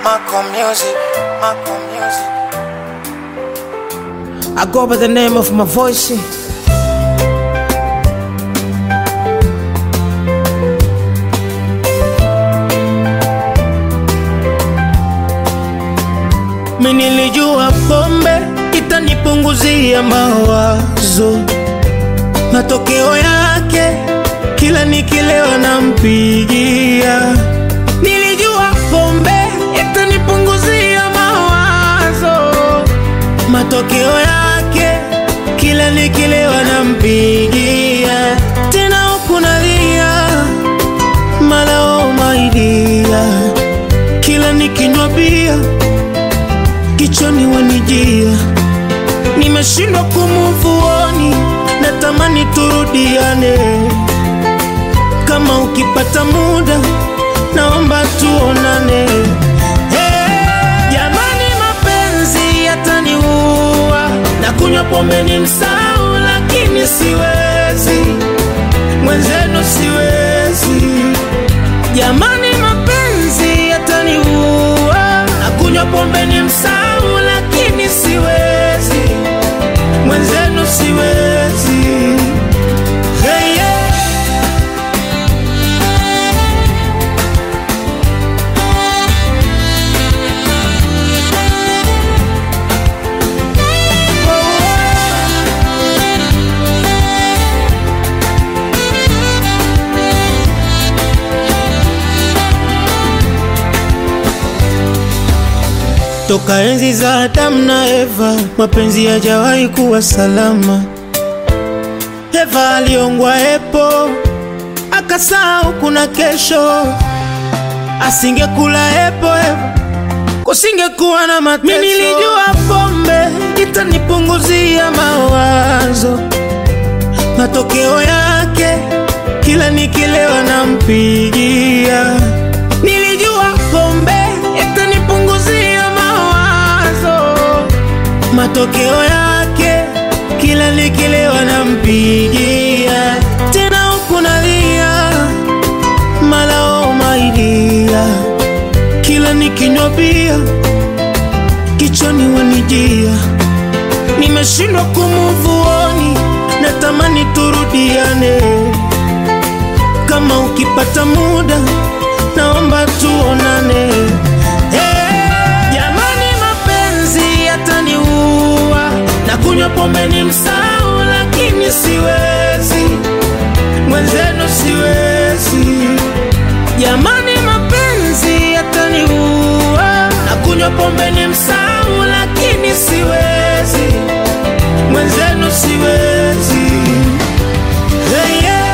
Marco Music, Marco Music. I go by the name of my voice. Mimi nilijua pombe itanipunguzia mawazo, matokeo yake kila nikilewa nampigia. Nilijua pombe itanipunguzia mawazo, matokeo yake kila nikilewa nampigia. Tena huku nalia malao maidia, kila nikinywa bia kichwani wanijia, nimeshindwa kumuvuoni, natamani turudiane. Kama ukipata muda, naomba tuonane. Hey, Jamani, mapenzi yataniua, na kunywa pombe ni msau, lakini siwezi, mwenzenu siwezi. Jamani, mapenzi yataniua, na kunywa pombe ni msau, lakini siwezi, mwenzenu siwezi. Hey, yeah. Toka enzi za Adamu na Eva, mapenzi hajawahi kuwa salama. Eva aliongwa epo, akasahau kuna kesho. Asingekula epo Eva, kusingekuwa na mateso. Mimi nilijua pombe itanipunguzia mawazo, matokeo yake kila nikilewa nampigia. Nilijua pombe itanipunguzia mawazo, matokeo yake kila nikilewa nampigia. Tena huku nalia malao maidia, kila nikinywa bia kichwani wanijia, nimeshindwa kumuvuoni, natamani turudiane. Kama ukipata muda, naomba tuonane. Hey, Jamani, mapenzi yataniua, na kunywa pombe ni msau, lakini siwezi, mwenzenu siwezi. Jamani, mapenzi yataniua, na kunywa pombe ni msau, lakini siwezi, mwenzenu siwezi. Hey, yeah.